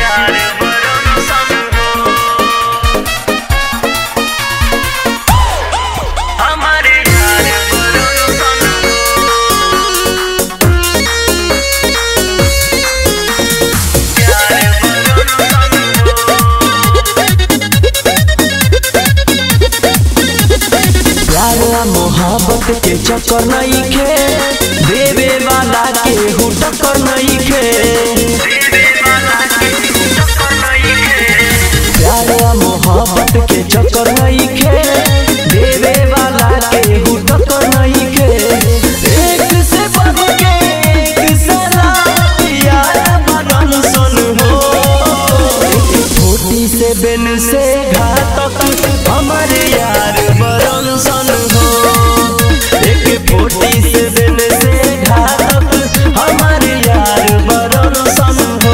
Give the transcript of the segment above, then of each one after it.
प्यार बरम सन हो हमारे यार बरम सन प्यार बरम प्यार आ मोहब्बत के चक्कर नहीं खे देवे वाला के हु टक्कर नहीं खे देवे वाला के टक्कर नहीं है प्यार आ मोहब्बत के चक्कर नहीं खे देवे वाला के हु टक्कर नहीं खे एक से बढ़ के एक सला यार बरन सन हो एक छोटी से बिन से घातक हमारे यार बरन सन हो एक फोटी से बिन से घातक हमारे यार बरन सन हो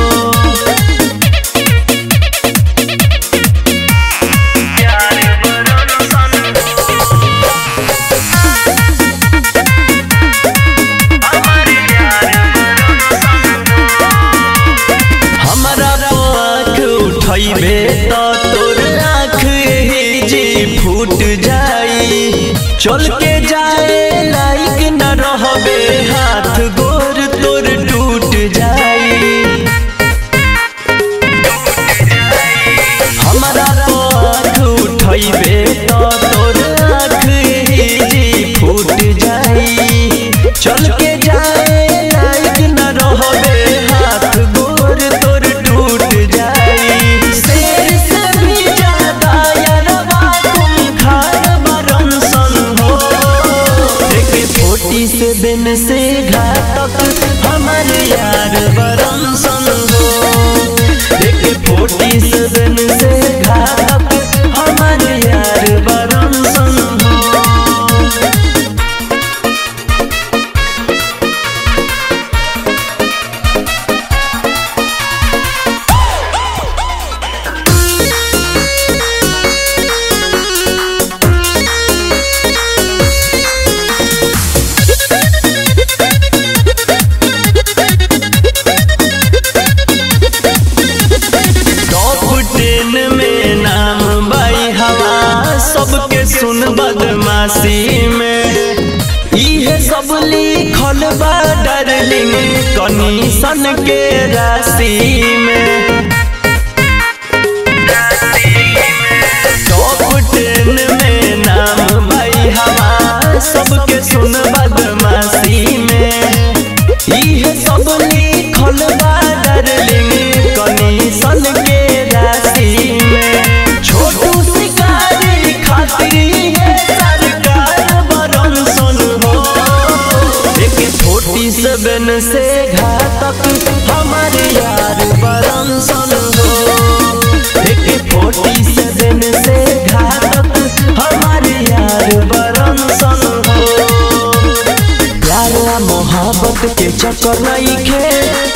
प्यार बरम सन हमारे यार बरम सन हमारा आँख उठैबे त तोर आँख ही जी फूट जाई चल के जाए लायक न रहबे हाथ गोर तोर टूट जाई हमारा आँख उठैबे त तोर आँख ही जी फूट जाई चल के जाए लायक न रहबे हाथ गोर तोर टूट जाई शेर से भी ज्यादा यारवा तुम खार बरन सन हो एक फोटी से बिन से घातक हमारे यार बरन सन हो एक फोटी से बिन से घातक हमारे यार बरन सन हो टॉप टेन में नाम बाई हवा सबके सुन बदमाशी में इहे सब लिखल बा डार्लिंग कनीसन के राशि में टॉप टेन में नाम बाई हवा सबके सुन बदमाशी में इहे सब लिखल बा डार्लिंग कनीसन के राशि में छोटू शिकारी खातिर है सरकार बरन सन हो एक छोटी सबन से घातक हमारे यार बरन सन हो एक छोटी सबन से घातक हमारे यार बरन सन हो प्यार आ मोहब्बत के चक्कर नहीं खे